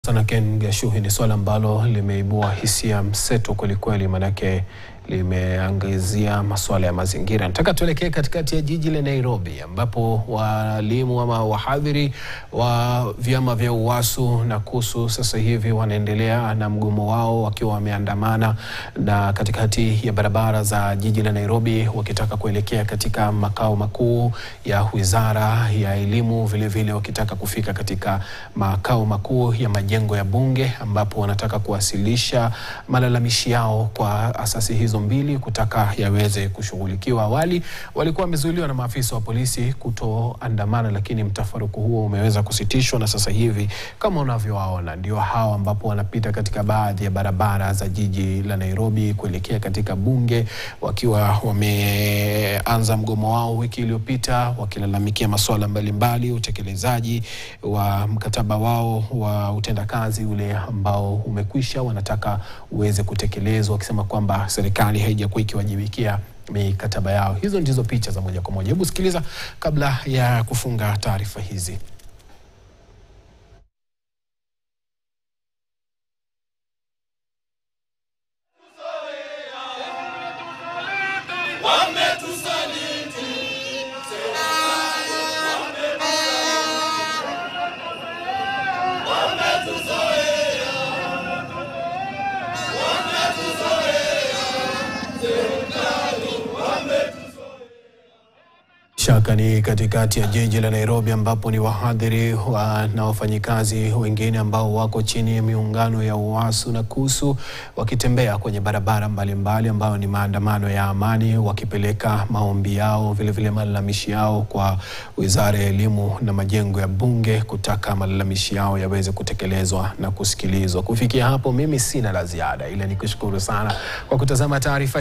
Sana Ken Gashuhi, ni swala ambalo limeibua hisia mseto kwelikweli, manake limeangazia masuala ya mazingira. Nataka tuelekee katikati ya jiji la Nairobi ambapo walimu ama wahadhiri wa vyama vya UWASU na KUSU sasa hivi wanaendelea na mgomo wao wakiwa wameandamana na katikati ya barabara za jiji la Nairobi wakitaka kuelekea katika makao makuu ya Wizara ya Elimu, vilevile wakitaka kufika katika makao makuu ya majengo ya bunge ambapo wanataka kuwasilisha malalamishi yao kwa asasi hizo mbili kutaka yaweze kushughulikiwa. Awali walikuwa wamezuiliwa na maafisa wa polisi kutoandamana, lakini mtafaruku huo umeweza kusitishwa na sasa hivi kama unavyowaona ndio hao ambapo wanapita katika baadhi ya barabara za jiji la Nairobi kuelekea katika bunge wakiwa wameanza mgomo wao wiki iliyopita wakilalamikia masuala mbalimbali, utekelezaji wa mkataba wao wa utendakazi ule ambao umekwisha, wanataka uweze kutekelezwa, wakisema kwamba serikali haijakuwa ikiwajibikia mikataba yao. Hizo ndizo picha za moja kwa moja. Hebu sikiliza kabla ya kufunga taarifa hizi. Shaka ni katikati ya jiji la Nairobi ambapo ni wahadhiri wa, na wafanyikazi wengine ambao wako chini ya miungano ya UWASU na KUSU wakitembea kwenye barabara mbalimbali ambayo ni maandamano ya amani wakipeleka maombi yao vilevile malalamishi yao kwa Wizara ya Elimu na majengo ya bunge kutaka malalamishi yao yaweze kutekelezwa na kusikilizwa. Kufikia hapo mimi sina la ziada ila nikushukuru sana kwa kutazama taarifa